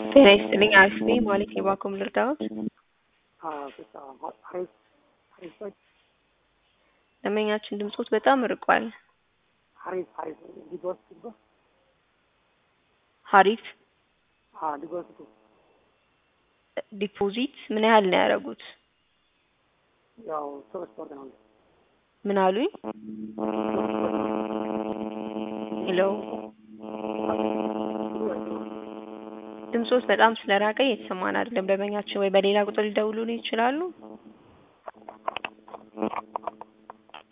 ጤና ይስጥልኝ አክስቴ ማለት የባኮም ልርዳዎት? ደንበኛችን ድምጾት በጣም ርቋል። ሀሪፍ ዲፖዚት ምን ያህል ነው ያደረጉት? ያው ሶስት ወር ነው። ምን አሉኝ? ሄሎ ድምጾት በጣም ስለራቀ እየተሰማን አይደለም። ደንበኛችን ወይ በሌላ ቁጥር ሊደውሉልን ይችላሉ?